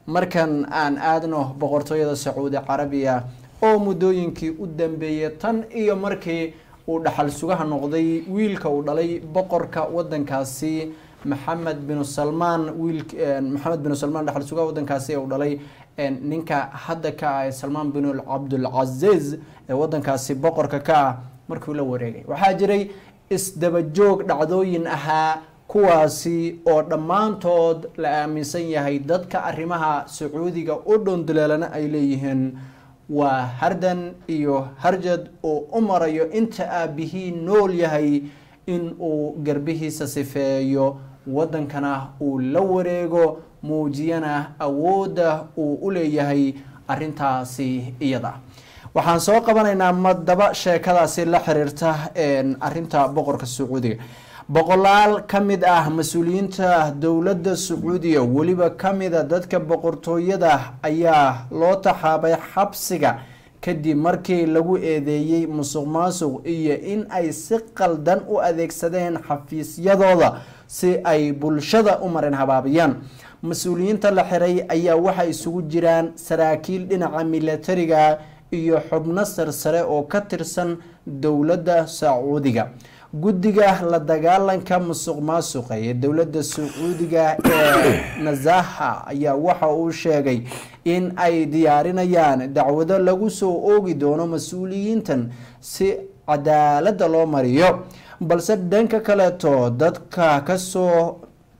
markan aan aadno boqortooyada sacuudi carabiya oo muddooyinkii u dambeeyay tan iyo markii uu dhaxal sugaha noqday wiilka uu dhalay boqorka wadankaasi maxamed binu salmaan wiil maxamed binu salmaan dhaxal sugaha wadankaasi uu dhalay ninka hadda ka ah salmaan bin cabdulcaziz ee wadankaasi boqorka ka ah markuu la wareegay waxaa jiray isdabajoog dhacdooyin ahaa kuwaasi oo dhammaantood la aaminsan yahay dadka arrimaha sacuudiga u dhonduleelana ay leeyihiin waa hardan iyo harjad uu u marayo inta aabihii nool yahay in uu garbihiisa sifeeyo wadankana uu la wareego muujiyana awoodda uu u leeyahay arintaasi iyada waxaan soo qabanaynaa madaba sheekadaasi la xiriirta arinta boqorka sacuudiga boqolaal ka mid ah mas-uuliyiinta dowladda sacuudiya weliba kamida dadka boqortooyada ayaa loo taxaabay xabsiga kadib markii lagu eedeeyey musuq maasuq iyo in ay si qaldan u adeegsadeen xafiisyadooda si ay bulshada u marin habaabiyaan mas-uuliyiinta la xiray ayaa waxaa isugu jiraan saraakiil dhinaca milatariga iyo xubno sarsare oo ka tirsan dowladda sacuudiga guddiga la dagaalanka musuq maasuqa ee dowladda sacuudiga ee nazaha ayaa waxa uu sheegay in ay diyaarinayaan dacwado lagu soo oogi doono mas-uuliyiintan si cadaaladda loo mariyo balse dhanka kaleeto dadka kasoo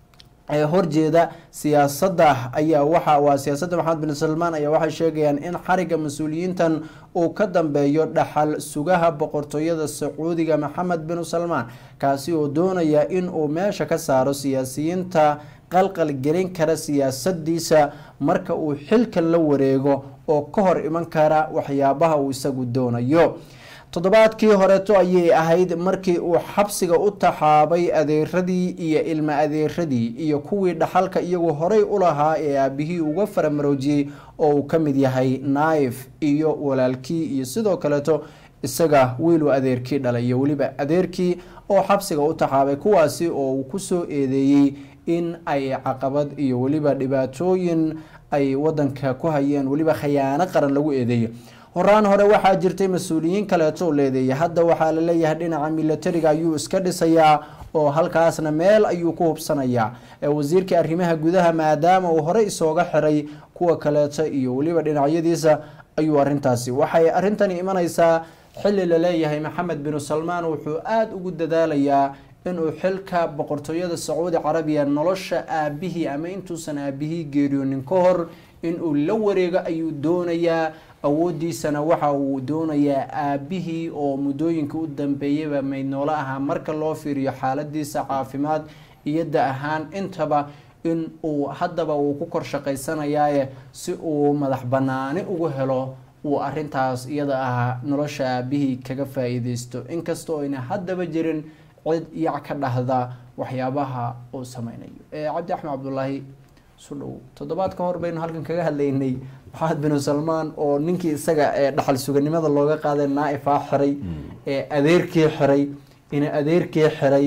horjeeda siyaasadda ayaa waxa waa siyaasadda maxamed bin salmaan ayaa waxay sheegayaan in xariga mas-uuliyiintan uu ka dambeeyo dhaxal sugaha boqortooyada sacuudiga maxamed bin salmaan kaasi oo doonaya in uu meesha ka saaro siyaasiyiinta qalqal gelin kara siyaasadiisa marka uu xilkan la wareego oo ka hor iman kara waxyaabaha uu isagu doonayo toddobaadkii horeeto ayay ahayd markii uu xabsiga u taxaabay adeeradii iyo ilma adeeradii iyo kuwii dhaxalka iyagu horey u lahaa ee aabihii uga faramaroojiyey oo uu ka mid yahay naif iyo walaalkii iyo sidoo kaleeto isaga wiiluu adeerkii dhalay iyo weliba adeerkii oo xabsiga u taxaabay kuwaasi oo uu kusoo eedeeyey in ay caqabad iyo weliba dhibaatooyin ay wadanka ku hayeen weliba khayaano qaran lagu eedeeyo horaan hore waxaa jirtay mas-uuliyiin kaleeto leedeeyay hadda waxaa laleeyahay dhinaca milatariga ayuu iska dhisayaa oo halkaasna meel ayuu ku hubsanayaa wasiirkii arrimaha gudaha maadaama uu horey isooga xiray kuwa kaleeto iyo weliba dhinacyadiisa ayuu arintaasi waxay arintani imanaysaa xili laleeyahay maxamed binu salmaan wuxuu aada ugu dadaalayaa inuu xilka boqortooyada sacuudi carabiya nolosha aabihii ama intuusan aabihii geeriyoonin ka hor inuu la wareego ayuu doonayaa awoodiisana waxa uu doonayaa aabihii oo muddooyinka u dambeeyaba maydnoolo ahaa marka loo fiiriyo xaaladiisa caafimaad iyo da ahaan intaba in uu haddaba uu ku kor shaqaysanayaaye si uu madax banaani ugu helo uu arintaas iyada ahaa nolosha aabihii kaga faa-iideysto inkastoo ayna haddaba jirin cid yac ka dhahda waxyaabaha uu sameynayo cabdi axmed cabdulaahi sudhow toddobaad ka hor baynu halkan kaga hadlaynay maxamed binu salmaan oo ninkii isaga ee dhaxal suganimada looga qaaday naaifaa xiray ee adeerkii xiray ina adeerkii xiray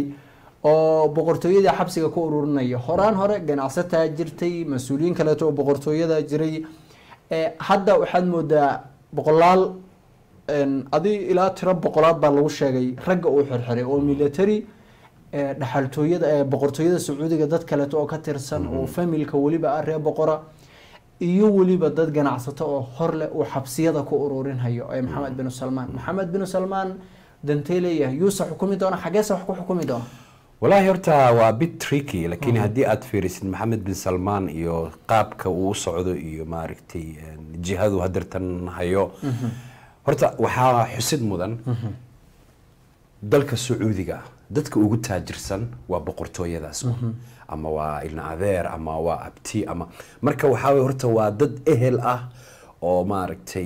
oo boqortooyadii xabsiga ku ururinaya horaan hore ganacsataa jirtay mas-uuliyiin kaleeto oo boqortooyada jiray hadda waxaad moodaa boqolaal adi ilaa tiro boqolaad baa lagu sheegay ragga uu xirxiray oo military dhaxaltooyada boqortooyada sacuudiga dad kaleeto oo ka tirsan oo familka weliba ah ree boqora iyo weliba dad ganacsato oo horleh uu xabsiyada ku ururinhayo ee maxamed binu salmaan maxamed binu salmaan dantee leeyahay yuuse xukumi doona xageese wax ku xukumi doona walaahi horta waa bit tricky laakiin haddii aad fiirisid maxamed bin salmaan iyo qaabka uu u socdo iyo maaragtay jihadu hadeertan hayo horta waxaa xusid mudan dalka sacuudiga dadka ugu taajirsan waa boqortooyadaas ama waa ilna adeer ama waa abti ama marka waxaa wey horta waa dad ehel ah oo maaragtay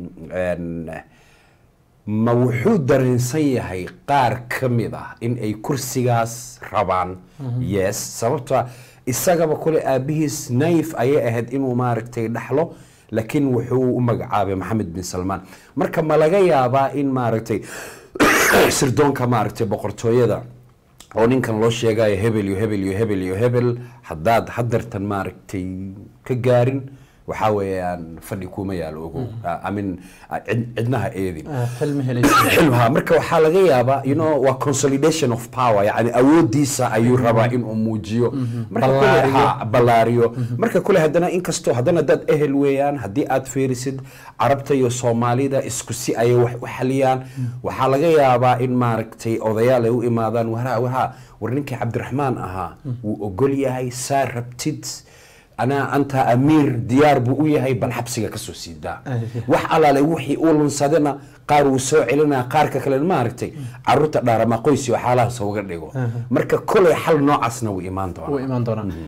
ma wuxuu dareensan yahay qaar ka mid ah in ay kursigaas rabaan yes sababta isagaba kule aabihiis naif ayay ahayd inuu maaragtay dhaxlo laakiin wuxuu u magacaabay maxamed bin salmaan marka ma laga yaabaa in maaragtay sirdoonka maaragtay boqortooyada oo ninkan loo sheegayo hebel iyo hebel iyo hebel iyo hebel haddaad hadeertan maaragtay ka gaarin waxaa weeyaan fadhi kuma yaalo ogow I mean cid- cidnaha eedin Ah, xilmi helaysa xilmaha marka waxaa laga yaabaa you know waa consolidation of power yani awoodiisa ayuu rabaa inuu muujiyo marka kule Ballaariyo. ha ballaariyo marka kule haddana inkastoo haddana dad ehel weeyaan haddii aad fiirisid carabta iyo soomaalida isku si ayay wax u xaliyaan waxaa laga yaabaa in maaragtay odayaal ay u imaadaan waraa waraa war ninkii cabdiraxmaan ahaa wuu ogol yahay saa rabtid anaa anta amiir diyaar buu u yahay bal xabsiga kasoo siidaa wax alaale wixii uu lunsadana qaar wuu soo celinaa qaarka kale maaragtay caruurta dhaarama qoys iyo xaalahaas uga dhigo marka kolay xal noocaasna wuu imaan doonaa u imaan doonaa